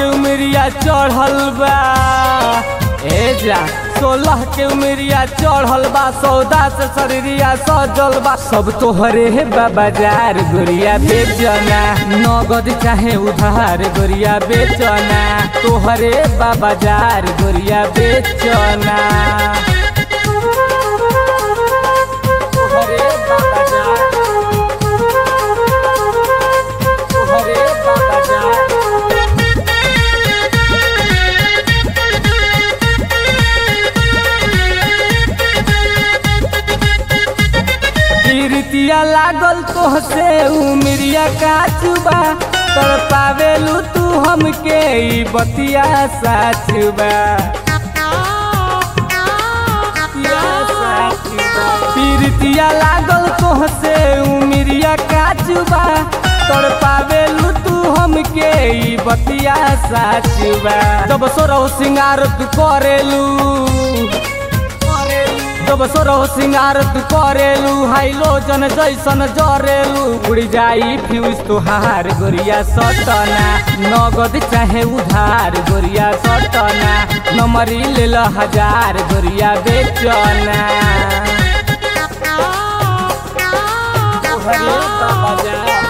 के उमरिया चढ़ल बा ए जा सोलह के उमरिया चढ़ल बा सौदा से शरीरिया सजल बा सब तोहरे है बा बाजार गोरिया बेचना नगद चाहे उधार गोरिया बेचना तोहरे बा बाजार गोरिया बेचना तोहरे बा बाजार तोहरे बा बाजार कीर्तिया लागल तोहसे उमरिया काचुबा तर पावेलू तू हमके ई बतिया साचुबा पीरतिया लागल तोहसे उमरिया काचुबा तर पावेलू तू हमके ई बतिया साचुबा जब सोरौ सिंगार तू करेलू जब सोरौ सिंगार तू करेलू हाइलोजन जैसन जरेलू उड़ जाई फ्यूज तुहार गोरिया सटना नगद चाहे उधार गोरिया सटना नमरी लेल हजार गोरिया बेचना तोहरे बा बाजार,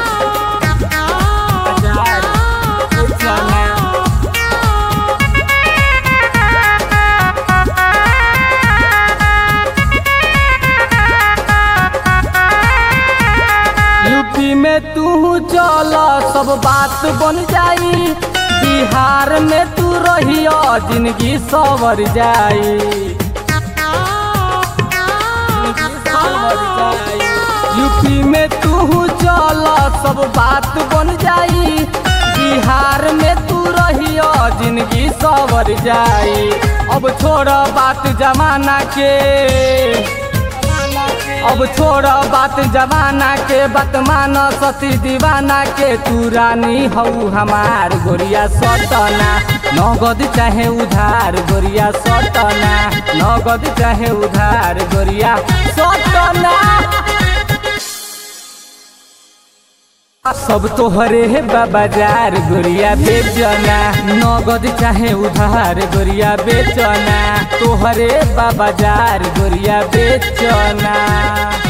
बाजार बेचना। यूपी में तू चल सब बात बन जाई बिहार में तू रहियो जिंदगी सवर जाई यूपी में तू चल सब बात बन जाई बिहार में तू रहियो जिंदगी सवर जाई अब छोड़ बात जमाना के अब छोड़ बात जमाना के बात मान सती दीवाना के तू रानी हऊ हमार गोरिया सटना नगद चाहे उधार गोरिया सटना नगद चाहे उधार गोरिया सटना सब तोहरे है बा बाजार गोरिया बेचना नगद चाहे उधार गोरिया बेचना तोहरे बा बाजार गोरिया बेचना